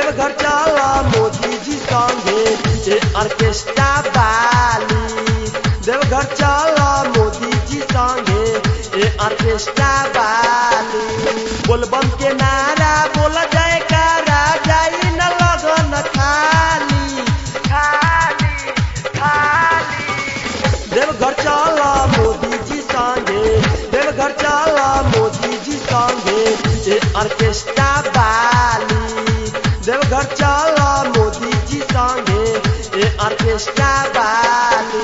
देवघर चला मोदी जी संगे ए ऑर्केस्ट्रा वाली देवघर चला मोदी जी संगे ए ऑर्केस्ट्रा वाली बोलबम के नारा बोल जाए कारा जाई न लगन खाली खाली खाली देवघर चला मोदी जी संगे देवघर चला मोदी जी संगे ए ऑर्केस्ट्रा वाली देवघर चला मोदी जी संगे ए ऑर्केस्ट्रा वाली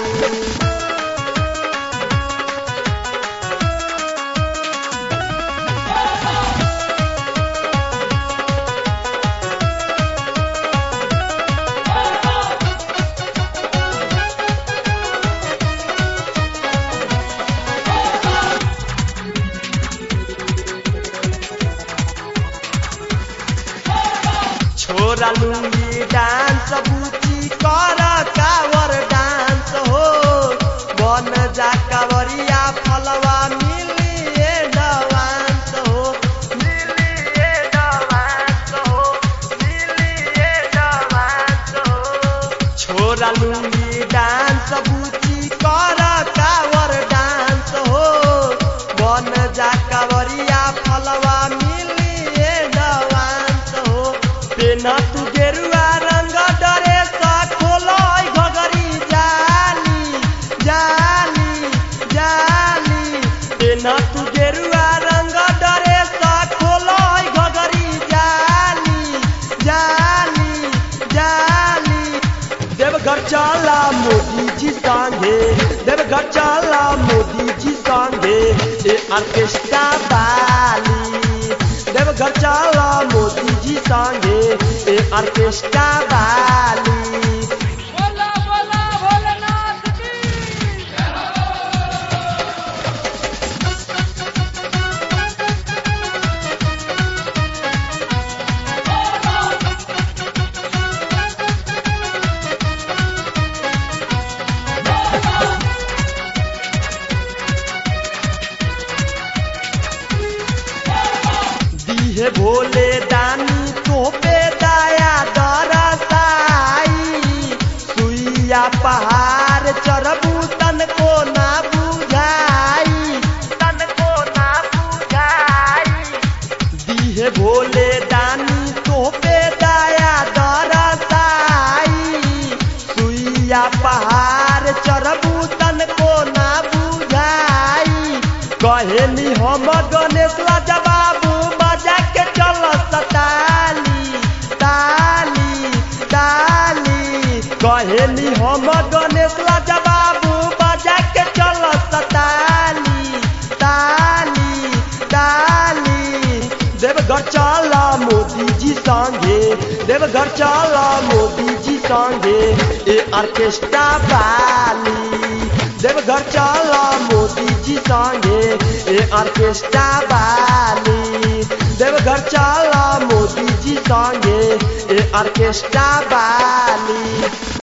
छोरा लुंगी डांस बूची कर कावर डांस हो बन जा कावरिया फलवा मिली एडवांस हो मिली एडवांस हो मिली एडवांस हो छोरा लुंगी डांस बूची कर कावर डांस हो बन जा कावरिया फलवा मिली एडवांस हो पेना तू गेरुआ रंग डरे सा खोलय घगरी जाली जाली जाली पेना तू गेरुआ रंग डरे सा खोलय घगरी जाली जाली जाली देवघर चला मोदी जी संगे देवघर चला मोदी जी संगे ए ऑर्केस्ट्रा वाली देवघर चला मोदी जी संगे ए ऑर्केस्ट्रा वाली बोला बोला भोलेनाथ की दीहे भोले दानी तोपे दया दरसाई सुइया पहाड़ चढ़बू तन को ना बुझाई तन को ना बुझाई दीहे भोले दानी तोपे दया दरसाई सुइया पहाड़ चढ़बू तन को ना बुझाई कहेनी हम गणेश राजा बाबू बजा के चल ताली ताली ताली कहेनी हम गणेश राजा बाबू बजा के चल ताली ताली ताली देवघर चला मोदी जी संगे देवघर चला मोदी जी संगे ए ऑर्केस्ट्रा वाली देवघर चला मोदी जी संगे ए ऑर्केस्ट्रा वाली देवघर चला मोदी जी संगे ए ऑर्केस्ट्रा वाली